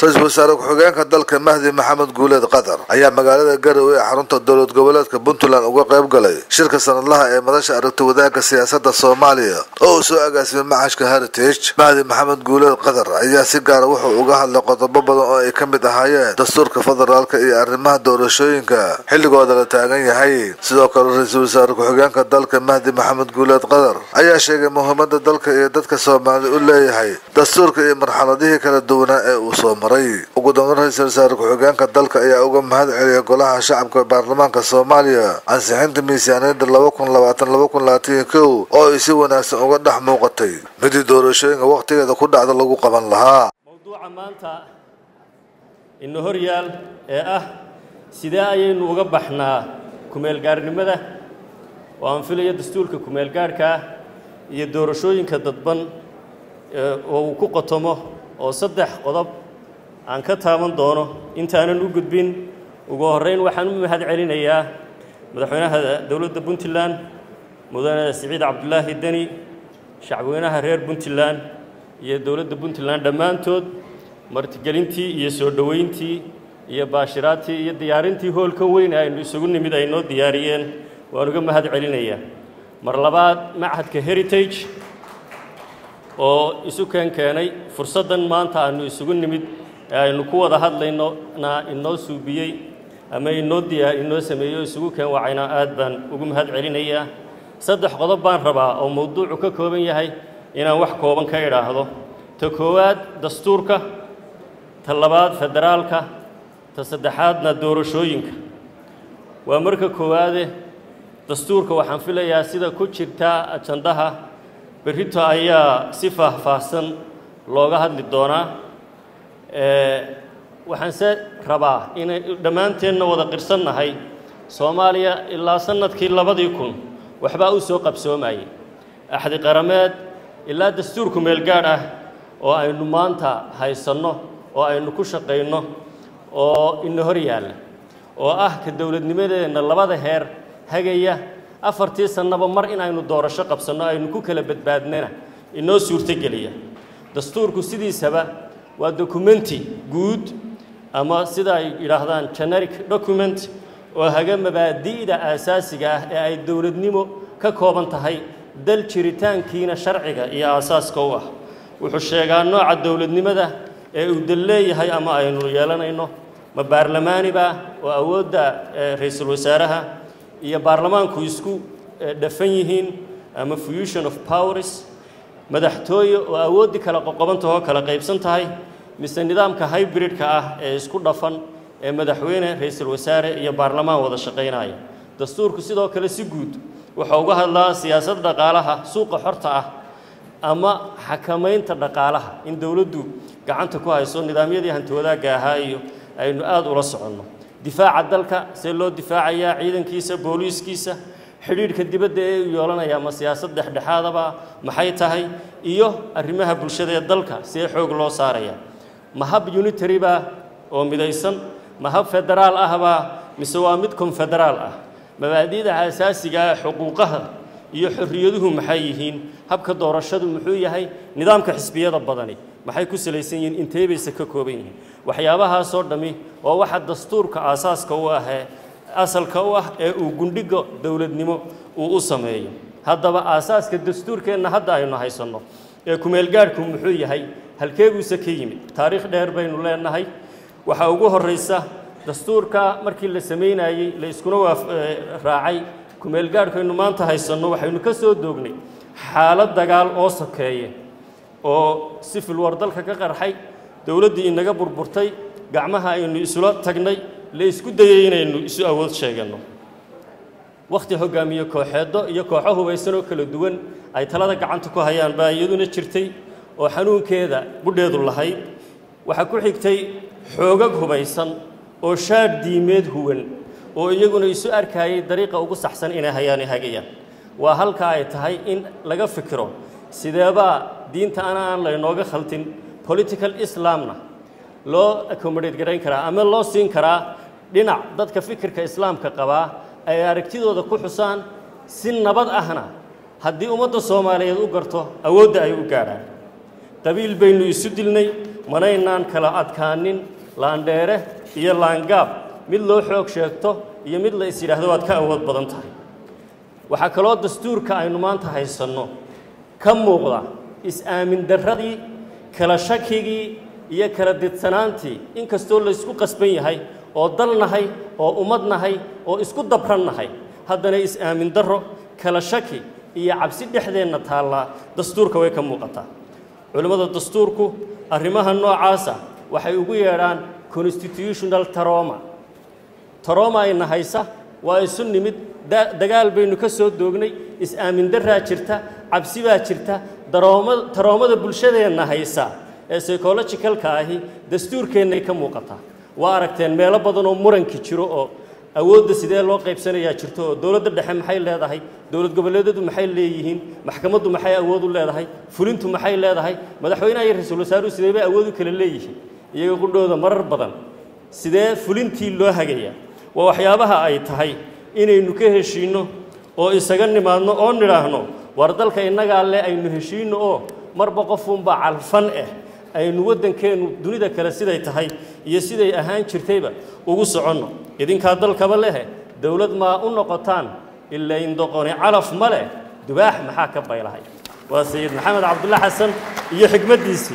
ra-iisul wasaare ku-xigeenka dalka mahdi maxamed guuleed qatar ayaa magaalada garowe ee xarunta dowlad goboleedka puntland uga qayb galay shirka sanadlaha ee madasha aragti wadaagga siyaasadda soomaaliya oo uu soo agaasimay macashka heritage mahdi maxamed guuleed qatar ayaa si gaara wuxuu uga hadlay qodobo badan oo ay ka mid ahaayeen dastuurka federaalka iyo arrimaha doorashooyinka xilligooda la taagan yahay sidoo kale ra-iisul wasaare ku-xigeenka dalka mahdi maxamed guuleed qatar ayaa sheegay muhiimada dalka iyo dadka soomaali u leeyahay dastuurka iyo marxaladihii kala duwanaa ee uu soo maray ugu dambeyn ra-iisul wasaare ku-xigeenka dalka ayaa uga mahad celiyay golaha shacabka baarlamaanka soomaaliya ansixinta miisaaniyadda laba kun labaatan laba kun labaatan iyo kow oo ay si wanaagsan uga dhex muuqatay midii doorashooyinka wakhtigeeda ku dhacda lagu qaban lahaa mowduuca maanta ina hor yaal ee ah sidee ayaynu uga baxnaa kumeelgaarnimada oo aan filayo dastuurka kumeelgaarhkaa iyo doorashooyinka dadban oo uu ku qotomo oo saddex qodob aan ka taaban doono intaanan u gudbin ugu horrayn waxaan u mahad celinayaa madaxweynaha dowladda puntland mudane siciid cabdulaahi deni shacbweynaha reer puntland iyo dowladda puntland dhammaantood martigelintii iyo soo dhoweyntii iyo baashiraatii iyo diyaarintii hoolka weyn aynu isugu nimid ay noo diyaariyeen waan uga mahad celinayaa mar labaad machadka heritage oo isu keen keenay fursaddan maanta aanu isugu nimid ee aynu ku wada hadlaynona inoo suubiyey ama inoo diyaar inoo sameeyo isugu keen wacayna aad baan ugu mahad celinayaa saddex qodob baan rabaa oo mowduucu ka kooban yahay inaan wax kooban ka idhaahdo ta koowaad dastuurka ta labaad federaalka ta saddexaadna doorashooyinka waa marka koowaade dastuurka waxaan filayaa sida ku jirta ajandaha berrito ayaa si faahfaahsan looga hadli doonaa waxaanse rabaa inay dhammaanteenna wada qirsannahay soomaaliya ilaa sannadkii labadii kun waxbaa u soo qabsoomayay axdi qarameed ilaa dastuurku meelgaadh ah oo aynu maanta haysanno oo aynu ku shaqayno oo ina hor yaalla oo ah ka dowladnimadeenna labada heer hagaya afartii sannaba mar inaynu doorasho qabsanno aynu ku kala badbaadnana inoo suurtogeliya dastuurku sidiisaba waa dokumenti guud ama sida ay yidhaahdaan generic document oo haga mabaadi'da aasaasiga ah ee ay dowladnimo ka kooban tahay dal jiritaankiina sharciga iyo aasaaska u ah wuxuu sheegaa nooca dowladnimada ee uu dal leeyahay ama aynu yeelanayno ma baarlamaaniba oo awoodda ra-iisul wasaaraha iyo baarlamaanku isku dhafan yihiin ama fusion of powers madaxtooye oo awooddii kala qoqobantahoo kala qaybsan tahay mise nidaamka hybridka ah ee isku dhafan ee madaxweyne ra-iisul wasaare iyo baarlamaan wada shaqaynaya dastuurku sidoo kale si guud wuxuu uga hadlaa siyaasad dhaqaalaha suuqa xorta ah ama xakamaynta dhaqaalaha in dowladdu gacanta ku hayso nidaamyadii hanti wadaagga ahaa iyo aynu aada ula soconno difaaca dalka see loo difaacayaa ciidankiisa booliiskiisa xidhiidhka dibadda ee u yeelanaya ma siyaasad dhexdhexaadaba maxay tahay iyo arrimaha bulshada ee dalka see xoog loo saaraya ma hab unitary baa oo midaysan ma hab federaal ahbaa mise waa mid konfederaal ah mabaadi'da asaasiga ah xuquuqaha iyo xorriyaduhu maxay yihiin habka doorashadu muxuu yahay nidaamka xisbiyada badani maxay ku salaysan yihiin intee bayse ka kooban yihiin waxyaabahaasoo dhammi waa waxa dastuurka aasaaska u ahee asalka u ah ee uu gundhiga dowladnimo uu u sameeyo haddaba aasaaska dastuurkeenna hadda aynu haysanno ee kumeelgaadhku muxuu yahay halkeeguuse ka yimid taariikh dheer baynu leenahay waxaa ugu horraysa dastuurka markii la samaynayey la iskuna raacay kumeelgaadhkaynu maanta haysanno waxaynu ka soo doognay xaalad dagaal oo sokeeye oo sifil war dalka ka qarxay dowladdii inaga burburtay gacmaha aynu isula tagnay la isku dayey inaynu isu awood sheeganno wakhti hoggaamiye kooxeeddo iyo kooxo hubaysan oo kala duwan ay talada gacanta ku hayaan baa iyaduna jirtay oo xanuunkeeda budheedu lahayd waxaa ku xigtay xoogag hubaysan oo shaadh diimeed huwan oo iyaguna isu arkaayay dariiqa ugu saxsan inay hayaani hagayaan waa halka ay tahay in laga fikiro sideebaa diinta ana aan laynooga khaltin political islamna loo accommodate garayn karaa ama loo siin karaa dhinac dadka fikirka islaamka qabaa ay aragtidooda ku xusaan si nabad ahna haddii ummadda soomaaliyeed u garto awoodda ay u gaadhaan qabiil baynu isu dilnay manaynaan kala adkaanin laandheere iyo laangaab mid loo xoog sheegto iyo mid la is yidhaahdo waad ka awood badan tahay waxaa kaloo dastuurka aynu maanta haysanno ka muuqda is-aamin darradii kala shakigii iyo kala didsanaantii inkastoo laysku qasban yahay oo dal nahay oo ummad nahay oo isku dabran nahay haddana is-aamin darro kala shaki iyo cabsi dhexdeenna taallaa dastuurka way ka muuqataa culimmada dastuurku arrimaha noocaasa waxay ugu yeedhaan constitutional taroma taroma ayna haysa waa isu nimid dagaal baynu ka soo doognay is-aamin darraa jirta cabsi baa jirta darooma taroomada bulshadeenna haysa ee psychologicalka ahi dastuurkeennay ka muuqataa waa aragteen meelo badan oo muranki jiro oo awoodda sidee loo qaybsanayaa jirto oo dowladda dhexe maxay leedahay dowlad goboleedyadu maxay leeyihiin maxkamaddu maxay awood u leedahay fulintu maxay leedahay madaxweynaha iyo ra-iisul wasaaruhu sidee bay awood u kala leeyihiin iyaga qudhooda marar badan sidee fulintii loo hagayaa waa waxyaabaha ay tahay inaynu ka heshiinno oo isaga nimaadno oo nidhaahno war dalka innagaa le aynu heshiinno oo marba qofuunbaa calfan ah aynu waddankeennu dunida kale siday tahay iyo siday ahaan jirtayba ugu soconno idinkaa dalkaba lehe dowlad maa u noqotaan ila indoqoni calaf ma leh dubaax maxaa ka baylahay waa sayid maxamed cabdulla xasan iyo xigmaddiisii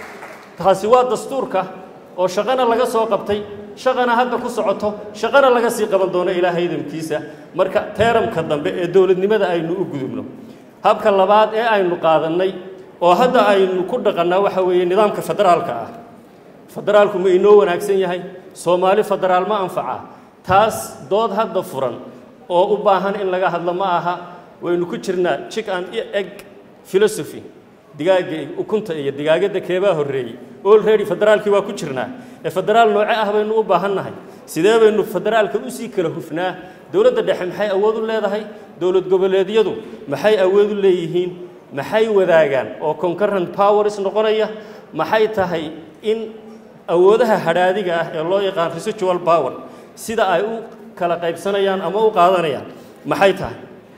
taasi waa dastuurka oo shaqana laga soo qabtay shaqana hadda ku socoto shaqana laga sii qaban doono ilaahay idamkiisa marka teeramka dambe ee dowladnimada aynu u gudubno habka labaad ee aynu qaadannay oo hadda aynu ku dhaqannaa waxa weeye nidaamka federaalka ah federaalku ma inoo wanaagsan yahay soomaali federaal ma anfaca taas dood hadda furan oo u baahan in laga hadlo ma aha waynu ku jirnaa chick and egg philosophy digaagga ukunta iyo digaagadda keebaa horreeyey olready federaalkii waa ku jirnaa ee federaal nooce ah baynu u baahannahay sidee baynu federaalka usii kala hufnaa dowladda dhexe maxay awood u leedahay dowlad goboleedyadu maxay awood u leeyihiin maxay wadaagaan oo concurrent powers noqonaya maxay tahay in awoodaha hadhaadiga ah ee loo yaqaan residual power sida ay u kala qaybsanayaan ama u qaadanayaan maxay tahay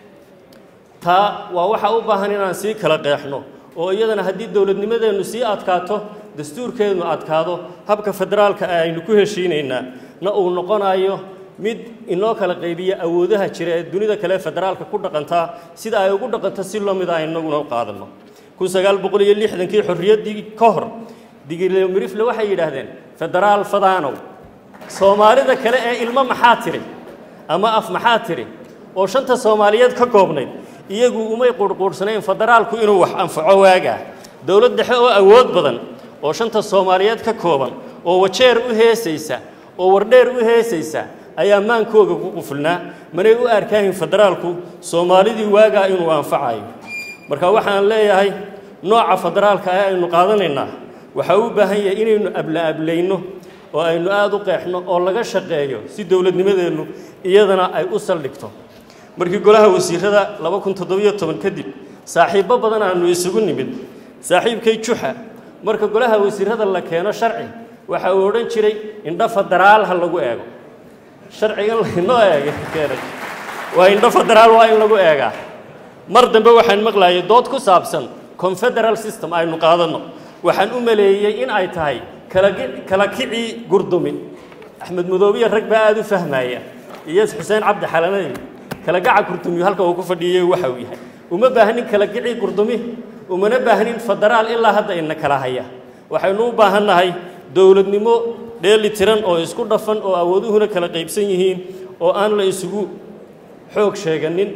taa waa waxa u baahan inaan sii kala qeexno oo iyadana haddii dowladnimadeennu sii adkaato dastuurkeednu adkaado habka federaalka ah aynu ku heshiinaynaa na uu noqonayo mid inoo kala qaybiya awoodaha jira ee dunida kale federaalka ku dhaqantaa sida ay ugu dhaqanto si loo mid a inaguna u qaadanno kun sagaal boqol iyo lixdankii xorriyaddii ka hor digilmirifle waxay yidhaahdeen federaal fadaanow soomaalida kale ee ilmo maxaa tiri ama af maxaa tiri oo shanta soomaaliyeed ka koobnayd iyagu umay qurhquudhsanayn federaalku inuu wax anfaco waagaa dowlad dhexe oo awood badan oo shanta soomaaliyeed ka kooban oo wajeer u heesaysa oo wardheer u heesaysa ayaa maankooga ku qufulnaa manay u arkaahin federaalku soomaalidii waagaa inuu anfacayo marka waxaan leeyahay nooca federaalka ah aynu qaadanaynaa waxaa u baahan yahay inaynu abla-ablayno oo aynu aada u qeexno oo laga shaqeeyo si dowladnimadeennu iyadana ay u saldhigto markii golaha wasiirada laba kun toddobiyo toban kadib saaxiibbo badan aanu isugu nimid saaxiibkay juxa marka golaha wasiirada la keeno sharci waxa uu odhan jiray indho federaal ha lagu eego sharcigan laynoo eega keenay waa indho federaal waa in lagu eegaa mar dambe waxaan maqlayay dood ku saabsan confederal system aynu qaadanno waxaan u maleeyey in ay tahay kala kicii gurdumi axmed madoobiya rag baa aada u fahmaya iyo xuseen cabdi xalanay kala gaca gurdumi halka uu ku fadhiyey waxa uu yahay uma baahnin kala kicii gurdumi umana baahnin federaal ilaa hadda ina kala haya waxaynu u baahannahay dowladnimo dheeli tiran oo isku dhafan oo awooduhuna kala qaybsan yihiin oo aan la isugu xoog sheeganin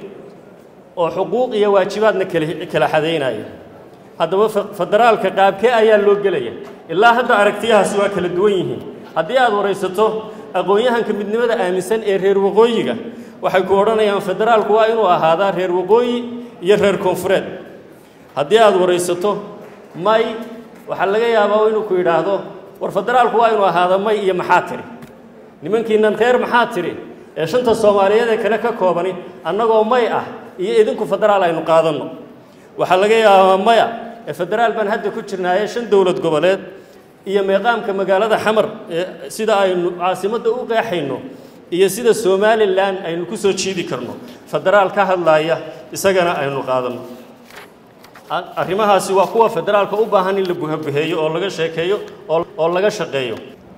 oo xuquuq iyo waajibaadna kala xadaynaya haddaba federaalka qaabkee ayaa loo gelaya ilaa hadda aragtiyahaasi waa kala duwan yihiin haddii aad waraysato aqoon-yahanka midnimada aaminsan ee reer waqooyiga waxay ku odhanayaan federaalku waa inuu ahaadaa reer waqooyi iyo reer koonfureed haddii aad waraysato may waxaa laga yaabaa inuu ku yidhaahdo war federaalku waa inuu ahaada may iyo maxaa tiri nimankiinan reer maxaa tiri ee shanta soomaaliyeed ee kale ka koobani annagoo may ah iyo idinku federaal aynu qaadanno waxaa laga yaabaa maya ee federaal baan hadda ku jirnaaye shan dowlad goboleed iyo meeqaamka magaalada xamar ee sida aynu caasimadda u qeexayno iyo sida somalilan aynu ku soo jiidi karno federaal ka hadlaaya isagana aynu qaadanno arrimahaasi waa kuwa federaalka u baahan in la buhabuheeyo oo laga sheekeeyo oo laga shaqeeyo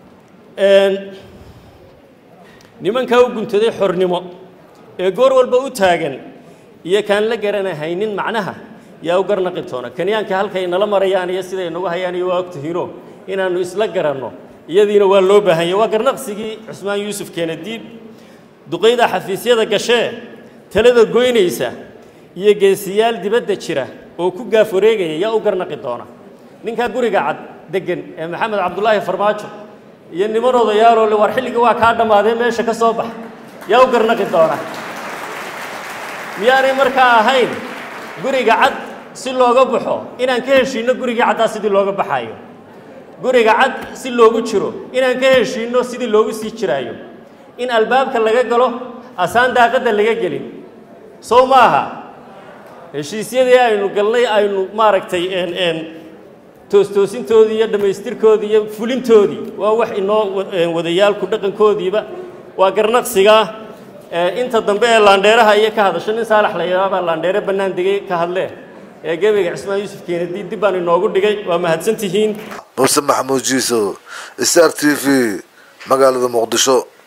nimankaa u guntaday xornimo ee goor walba u taagan iyo kaan la garanahaynin macnaha yaa u garnaqi toona kenyaanka halkay nala marayaan iyo siday nagu hayaan iyo waa ogtihiino inaannu isla garanno iyadiina waa loo baahanya waa garnaqsigii cusmaan yuusuf keenadiib duqayda xafiisyada gashee talada goynaysa iyo geesiyaal dibadda jira oo ku gaaf wareegaya yaa u garnaqi doona ninkaa guriga cad deggan ee maxamed cabdulaahi farmaajo iyo niman odayaaloo le war xilliga waa kaa dhammaadee meesha ka soo bax yaa u garnaqi doona miyaanay markaa ahayn guriga cad si looga baxo inaan ka heshiinno gurigii caddaa sidii looga baxaayo guriga cad si loogu jiro inaan ka heshiinno sidii loogu sii jiraayo in albaabka laga galo asaan daaqadda laga gelin sow ma aha heshiisyadii aynu galnay aynu maaragtay toostoosintoodii iyo dhammaystirkoodii iyo fulintoodii waa wax inoo wadayaalku dhaqankoodiiba waa garnaqsigaa inta dambe ee laandheeraha iyo ka hadasho nin saalax la yidhaabaa laandheere bannaan degay ka hadlee ee gebiga cismaan yuusuf keenadi dib baan inoogu dhigay waa mahadsan tihiin muuse maxamuud jiiso star t v magaalada muqdisho